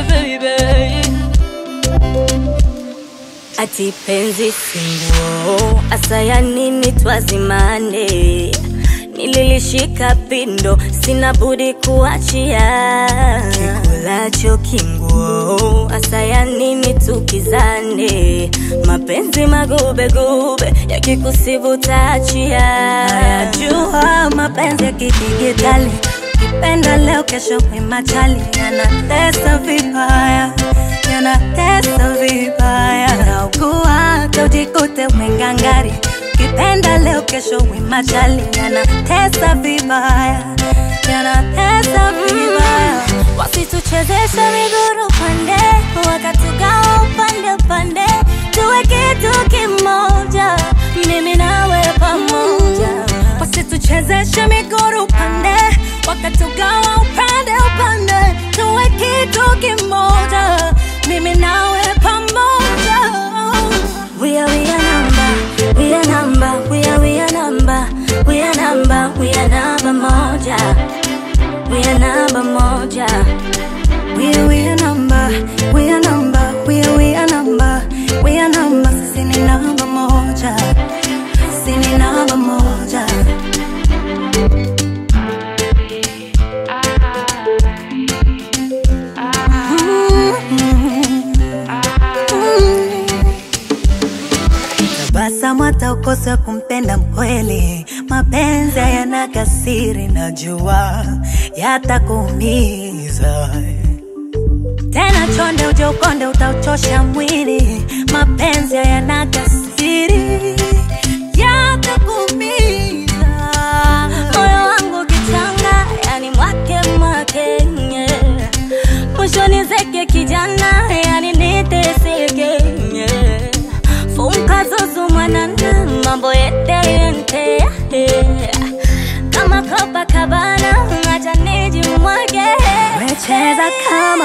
baby. Ati penzi singuo, asaya nini twazimane? Nililishika pindo, sina budi kuachia. Kikulacho kinguo, asaya nini tukizane? Mapenzi magube gube, yakikusibu taachia. Najua mapenzi ya kidigitali, kipenda leo, kesho kwimachali, yanatesa vibaya, yanatesa vibaya. Naugua hata ujikute umengangari, kipenda leo, kesho wimachali, yanatesa vibaya, yanatesa vibaya. Wasituchezeshe miguru pande, wakatugawa upande upande, tuwe kitu kimoja, mimi nawe pamoja. Wasituchezeshe miguru pande, wakatugawa upande upande, tuwe kitu kimoja, mimi nawe pamoja. We are we are number, we are number, we are we are number, we are number, we are number moja, we are number moja. We are we are number, we are number, we are we are number, we are number, sisi ni namba moja, sisi ni namba moja. Tabasamu hata ukose kumpenda mkweli, mapenzi hayana kasiri, najua yatakuumiza tena. Chonde uje ukonde, utauchosha mwili, mapenzi hayana kasiri, yatakuumiza. Moyo wangu kichanga, yani mwake mwake, yeah. Mwishoni zeke kijana, yani niteseke, yeah. Funka zuzu mwanana, mambo yete yente, yeah. Kama Copacabana, acha nijimwage, Wecheza kama